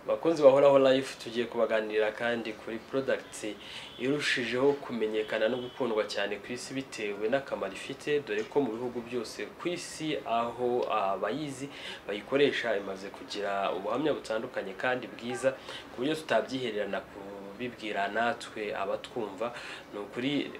bakunzi bahoraho live tugiye kubaganirira kandi kuri product irushijeho kumenyekana no gukundwa cyane ku isi bitewe n'akamaro ifite dore ko mu bihugu byose ku isi aho abayizi bayikoresha imaze kugira ubuhamya butandukanye kandi bwiza ku buryo tutabyihererana kubibwira natwe abatwumva ni ukuri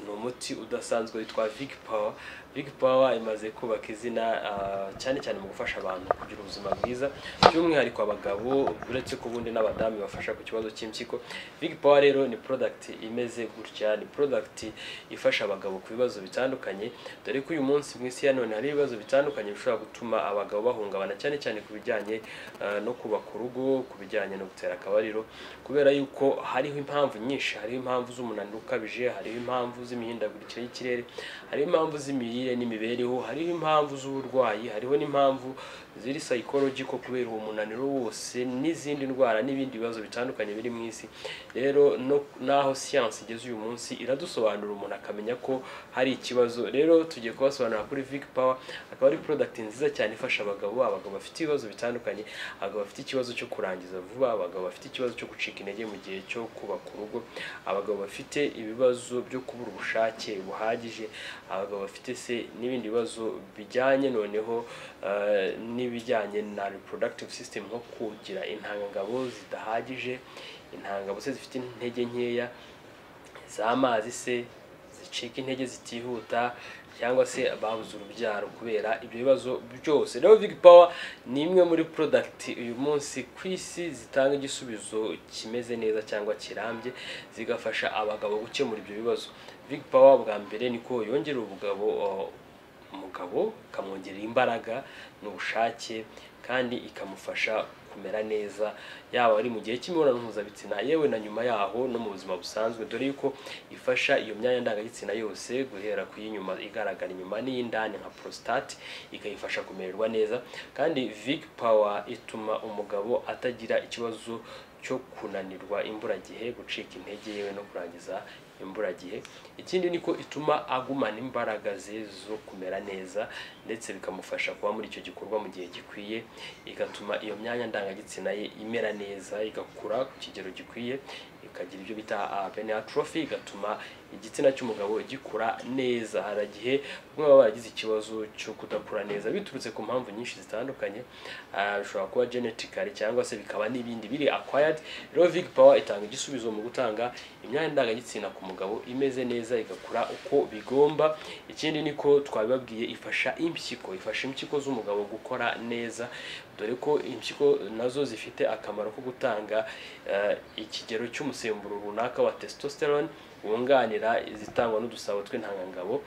ni umuti udasanzwe witwa Vic Power Big Power imaze kubaka izina ah, cyane cyane mu gufasha abantu kugira ubuzima bwiza by'umwihariko abagabo uretse ko ubundi n'abadamu bafasha ku kibazo cy'impyiko Big Power rero ni product imeze gutya ni product ifasha abagabo ku bibazo bitandukanye dore ko uyu munsi mu isi ya none hari ibibazo bitandukanye bishobora gutuma abagabo bahungabana cyane cyane ku bijyanye ah, no kubaka urugo ku bijyanye no gutera akabariro kubera yuko hariho impamvu nyinshi hariho impamvu z'umunaniro ukabije hariho impamvu z'imihindagurikire y'ikirere hariho impamvu z'imirire n'imibereho hariho impamvu z'uburwayi hariho n'impamvu ziri psychological kubera uwo munaniro wose n'izindi ndwara n'ibindi bibazo bitandukanye biri mu isi rero no naho siyansi igeze uyu munsi iradusobanurira umuntu akamenya ko hari ikibazo rero tugiye kubasobanurira kuri Vic Power akaba ari product nziza cyane ifasha abagabo abagabo bafite ibibazo bitandukanye abagabo bafite ikibazo cyo kurangiza vuba abagabo bafite ikibazo cyo gucika intege mu gihe cyo kubaka urugo abagabo bafite ibibazo byo kubura ubushake buhagije abagabo bafite se n'ibindi bibazo bijyanye noneho eh, n'ibijyanye na reproductive system nko kugira intangabo zidahagije intangabo se zifite intege nkeya z'amazi se zicika intege zitihuta cyangwa se babuze urubyaro kubera ibyo bibazo byose rero Big Power ni imwe muri product uyu munsi ku isi zitanga igisubizo kimeze neza cyangwa kirambye zigafasha abagabo gukemura ibyo bibazo Big Power bwa mbere niko yongera ubugabo uh, umugabo ikamwongerera imbaraga n'ubushake kandi ikamufasha kumera neza yaba ari mu gihe cy'imibonano mpuzabitsina yewe na nyuma yaho no mu buzima busanzwe dore yuko ifasha iyo myanya ndangagitsina yose guhera ku y'inyuma igaragara inyuma n'iy'indani nka prostate ikayifasha kumererwa neza kandi Vic Power ituma umugabo atagira ikibazo cyo kunanirwa imburagihe gucika intege yewe no kurangiza imburagihe ikindi ni ko ituma agumana imbaraga ze zo kumera neza ndetse bikamufasha kuba muri icyo gikorwa mu gihe gikwiye igatuma iyo myanya ndangagitsina ye imera neza igakura ku kigero gikwiye ikagira ibyo bita abenatrophy igatuma igitsina cy'umugabo gikura neza hari igihe bamwe baba baragize ikibazo cyo kudakura neza biturutse ku mpamvu nyinshi zitandukanye ah, bishobora kuba genetically cyangwa se bikaba n'ibindi biri acquired rero Vic Power itanga igisubizo mu gutanga imyanya ndangagitsina ku mugabo imeze neza igakura uko bigomba ikindi ni ko twabibabwiye ifasha impyiko ifasha impyiko z'umugabo gukora neza dore ko impyiko nazo zifite akamaro ko gutanga eh, ikigero cy'umusemburo runaka wa testosterone wunganira izitangwa n'udusabo tw'intangangabo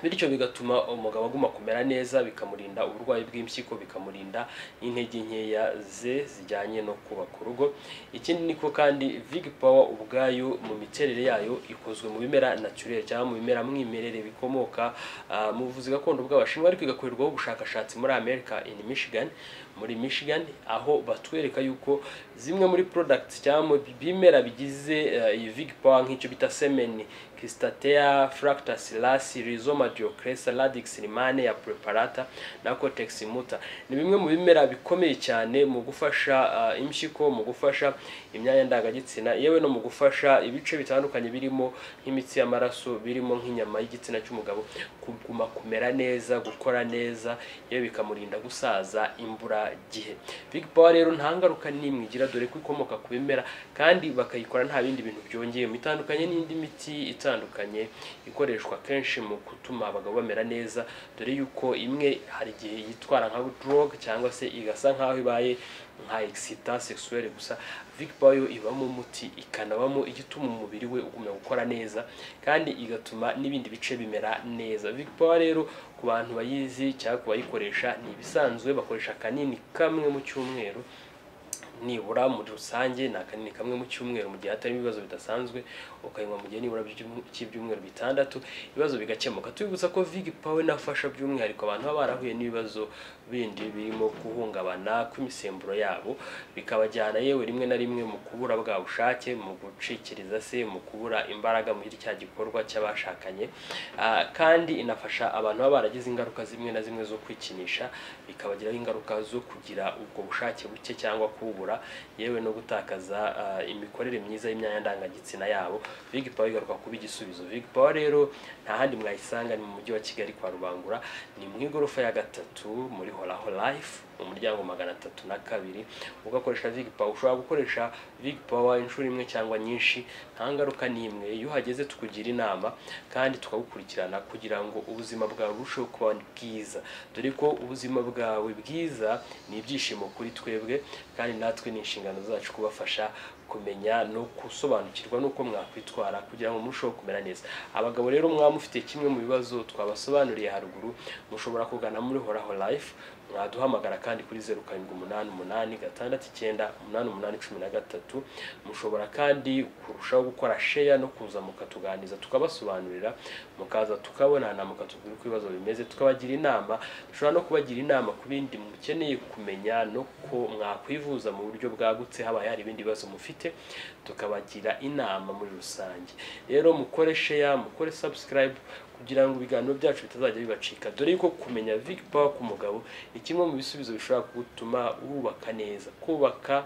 bityo bigatuma umugabo aguma kumera neza bikamurinda uburwayi bw'impyiko bikamurinda n'intege nkeya ze zijyanye no kubaka urugo ikindi niko kandi Big Power ubwayo mu miterere yayo ikozwe mu bimera naturel cyangwa mu bimera mwimerere bikomoka ah, mu buvuzi gakondo bw'abashinwa ariko igakorerwaho ubushakashatsi muri Amerika in Michigan muri Michigan aho batwereka yuko zimwe muri products cyangwa mu bimera bigize eh, iyi Big Power nk'icyo bita semeni Cristatea fructus lacea Rhizoma diocresa Radix rimane ya preparata na Cortex muta ni bimwe mu bimera bikomeye cyane mu gufasha ah, impyiko mu gufasha imyanya ndangagitsina yewe no mu gufasha ibice bitandukanye birimo nk'imitsi y'amaraso birimo nk'inyama y'igitsina cy'umugabo kuguma kumera neza gukora neza yewe bikamurinda gusaza imburagihe Big Power rero nta ngaruka n'imwe igira dore ko ikomoka ku bimera kandi bakayikora nta bindi bintu byongeyemo itandukanye n'indi miti itandukanye ikoreshwa kenshi mu gutuma abagabo bamera neza dore yuko imwe hari igihe yitwara nka drug cyangwa se igasa nkaho ibaye nka excita sexuelle gusa Vic Power yo ibamo umuti ikanabamo igituma umubiri we ugumya gukora neza kandi igatuma n'ibindi bice bimera neza Vic Power rero ku bantu bayizi cyangwa ku bayikoresha ni ibisanzwe bakoresha kanini kamwe mu cyumweru nibura muri rusange ni akanini kamwe mu cyumweru mu gihe hatarimo ibibazo bidasanzwe ukayinywa mu gihe nibura by'ibyum- cy'ibyumweru bitandatu ibibazo bigakemuka tubibutsa ko Vig Power inafasha by'umwihariko abantu baba barahuye n'ibibazo bindi birimo guhungabana kw'imisemburo yabo bikabajyana yewe rimwe na rimwe mu kubura bwa bushake mu gucikiriza se mu kubura imbaraga muri cya gikorwa cy'abashakanye Ah, kandi inafasha abantu baba baragize ingaruka zimwe na zimwe zo kwikinisha bikabagiraho ingaruka zo kugira ubwo bushake buke cyangwa kubura kuzamura yewe no gutakaza ah, imikorere myiza y'imyanya ndangagitsina yabo Big Power igaruka kuba igisubizo Big Power rero nta handi mwayisanga ni mu mujyi wa Kigali kwa Rubangura ni mu igorofa ya gatatu muri Horaho Life mu muryango magana atatu na kabiri ugakoresha Big Power ushobora gukoresha Big Power inshuro imwe cyangwa nyinshi nta ngaruka n'imwe iyo uhageze tukugira inama kandi tukagukurikirana kugira ngo ubuzima bwawe burusheho kuba bwiza dore ko ubuzima bwawe bwiza ni ibyishimo kuri twebwe kandi natwe ni inshingano zacu kubafasha kumenya no gusobanukirwa n'uko mwakwitwara kugira ngo murusheho kumera neza abagabo rero mwaba mufite kimwe mu bibazo twabasobanuriye haruguru mushobora kugana muri horaho life mwaduhamagara kandi kuri zeru karindwi umunani umunani gatandatu icyenda umunani umunani cumi na gatatu mushobora kandi kurushaho gukora sheya no kuza mukatuganiriza tukabasobanurira mukaza tukabonana mukatubwira uko ibibazo bimeze tukabagira inama dushobora no kubagira inama ku bindi mukeneye kumenya no ko mwakwivuza mu buryo bwagutse habaye hari ibindi bibazo mufite tukabagira inama muri rusange rero mukore sheya mukore subscribe kugira ngo ibiganiro byacu bitazajya bibacika dore yuko kumenya Vic Power ku mugabo ni kimwe mu bisubizo bishobora gutuma wubaka neza kubaka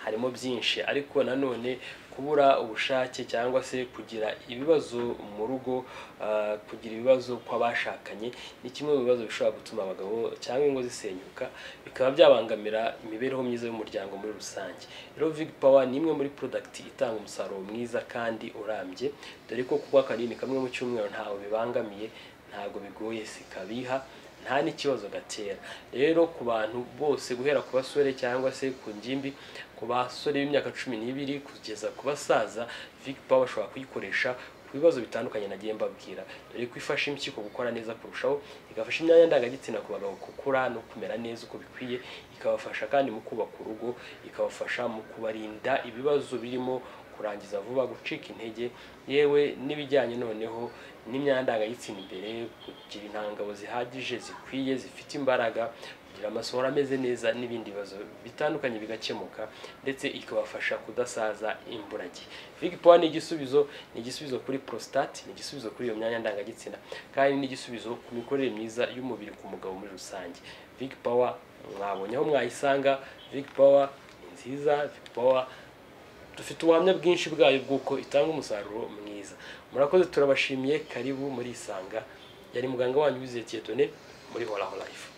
harimo byinshi ariko nanone kubura ubushake cyangwa se kugira ibibazo mu rugo ah, kugira ibibazo kw'abashakanye ni kimwe mu bibazo bishobora gutuma abagabo cyangwa ingo zisenyuka bikaba byabangamira imibereho myiza y'umuryango muri rusange rero Big Power ni imwe muri product itanga umusaruro mwiza kandi urambye dore ko kuba kanini kamwe mu cyumweru ntawe bibangamiye ntabwo bigoye sikabiha nta n'ikibazo gatera rero ku bantu bose guhera ku basore cyangwa se ku ngimbi ku basore b'imyaka cumi n'ibiri kugeza ku basaza Vic Power bashobora kuyikoresha ku bibazo bitandukanye nagiye mbabwira dore ko ifasha impyiko gukora neza kurushaho igafasha imyanya ndangagitsina ku bagabo gukura no kumera neza uko bikwiye ikabafasha kandi mu kubaka urugo ikabafasha mu kubarinda ibibazo birimo kurangiza vuba gucika intege yewe n'ibijyanye noneho n'imyanda ndangagitsina imbere kugira intangabo zihagije zikwiye zifite imbaraga kugira amasohoro ameze neza n'ibindi bibazo bitandukanye bigakemuka ndetse ikabafasha kudasaza imburagihe Vic Power ni igisubizo ni igisubizo kuri prostate ni igisubizo kuri iyo myanya ndangagitsina kandi ni igisubizo ku mikorere myiza y'umubiri ku mugabo muri rusange Vic Power mwabonye aho mwayisanga Vic Power ni nziza Vic Power dufite ubuhamya bwinshi bwayo bw'uko itanga umusaruro mwiza murakoze turabashimiye karibu muri isanga yari muganga wanyu wizeye Dieudonne muri horaho life